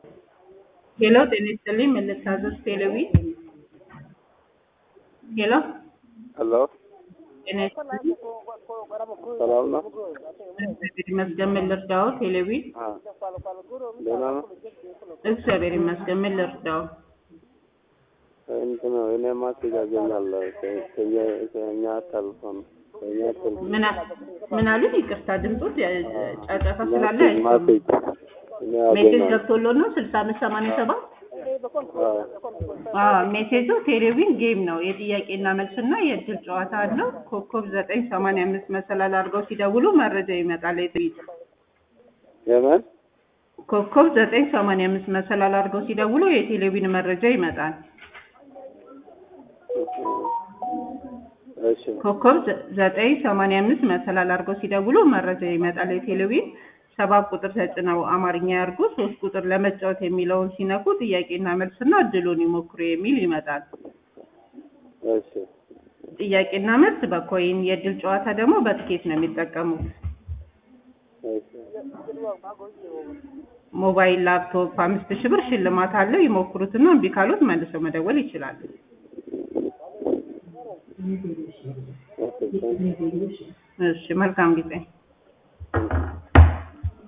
ሄሎ ጤና ይስጥልኝ ምን ልታዘዝ ቴሌዊ ሄሎ ሄሎ ጤና ይስጥልኝ ሰላም ነው? እግዚአብሔር ይመስገን ምን ልርዳው ቴሌዊ አ ደህና ነው? እግዚአብሔር ይመስገን ምን ልርዳው እንትን ነው እኔ ማስረጃ አገኛለሁ ከ- ከየ- ከእኛ ተልፎን ከእኛ ተልፎን ምን አ- ምን አሉኝ ይቅርታ ድምፆት ጫጫታ ስላለ ማሴጅ አይሰማም ማሴጅ እኔ ሜሴጅ አገኛለሁ። ገብቶሎት ነው ስልሳ አምስት ሰማንያ ሰባት አዎ አዎ ሜሴጁ ቴሌቪዥን ጌም ነው የጥያቄና መልስና የእድል ጨዋታ አለው ኮከብ ዘጠኝ ሰማንያ አምስት መሰላል አድርገው ሲደውሉ መረጃ ይመጣል የጥይት የምን ኮከብ ዘጠኝ ሰማንያ አምስት መሰላል አድርገው ሲደውሉ የቴሌቪዥን መረጃ ይመጣል እሺ ኮከብ ዘ- ዘጠኝ ሰማንያ አምስት መሰላል አድርገው ሲደውሉ መረጃ ይመጣል የቴሌቪዥን ሰባት ቁጥር ተጭነው አማርኛ ያርጉ ሶስት ቁጥር ለመጫወት የሚለውን ሲነኩ ጥያቄና መልስና እድሉን ይሞክሩ የሚል ይመጣል እሺ ጥያቄና መልስ በኮይን የእድል ጨዋታ ደግሞ በትኬት ነው የሚጠቀሙት እሺ ሞባይል ላፕቶፕ አምስት ሺህ ብር ሽልማት አለው ይሞክሩትና እምቢ ካሉት መልሰው መደወል ይችላሉ ኦኬ እሺ መልካም ጊዜ